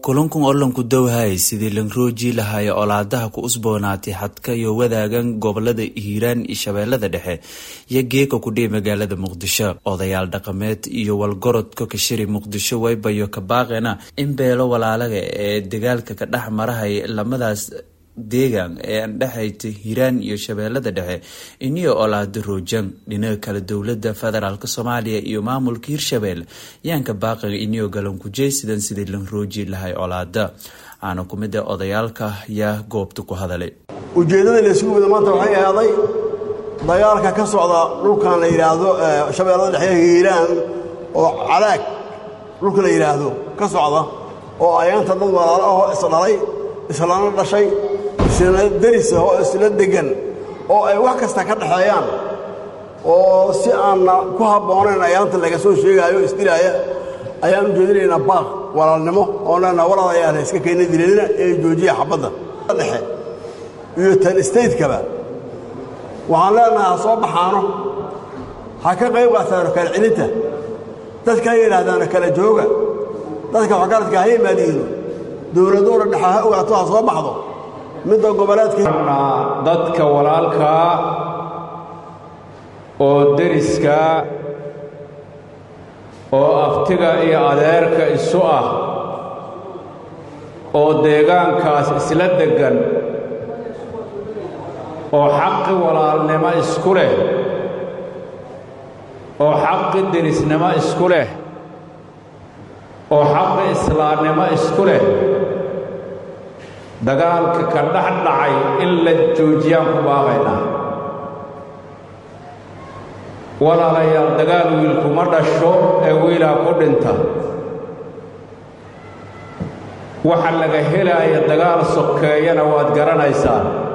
kulankun olanku dowhay sidii lanrooji lahaaya olaadaha ku usboonaatay xadka iyo wadaagan gobolada hiiraan iyo shabeellada dhexe iyo geeka kudhihi magaalada muqdisho odayaal dhaqameed iyo walgorodka kashiri muqdisho waybayo kabaaqena in beelo walaalaga ee dagaalka ka dhex marahay lamadaas deegaan ee andhexayta hiiraan iyo shabeellada dhexe iniyo olaado roojan dhinaca kale dowlada federaalk soomaaliya iyo maamulka hirshabelle yaanka baaqiga iniyo galankujeysidan sidii lan rooji lahay olaada aana ku mid a odayaalka yaa goobta ku hadalay ujeeddada laysugu wada maanta waxay ahaaday dagaalka ka socda dhulkan la yidhaahdo shabeellada dhexe hiiraan oo calaag dhulka la yidhaahdo ka socda oo ayaanta dad walaalo ahoo isdhalay islana dhashay isla derisa oo isla deggan oo ay wax kasta ka dhexeeyaan oo si aanna ku habboonayn ayaanta laga soo sheegaayo isdilaaya ayaan u jeedinaynaa baaq walaalnimo oo leenaha walaalayaala iska keenna dileedina ee joojiya xabadda dhexe iyo tan stateskaba waxaan leenaha ha soo baxaano ha ka qayb qaataano kala celinta dadka ha yidhaahdaano kala jooga dadka waxgaradka ha yimaadiino dowladoona dhexa ha ogaato ha soo baxdo midda goboleedka dadka walaalkaa oo deriska oo aftiga iyo adeerka isu ah oo deegaankaas isla deggan oo xaqi walaalnimo isku leh oo xaqi derisnimo isku leh oo xaqi islaamnimo isku leh dagaalka ka dhex dhacay in la joojiyaan ku baaqaynaa walaalayaal dagaal wiilkuma dhasho ee wiilaa ku dhinta waxa laga helaaya dagaal sokeeyana waad garanaysaan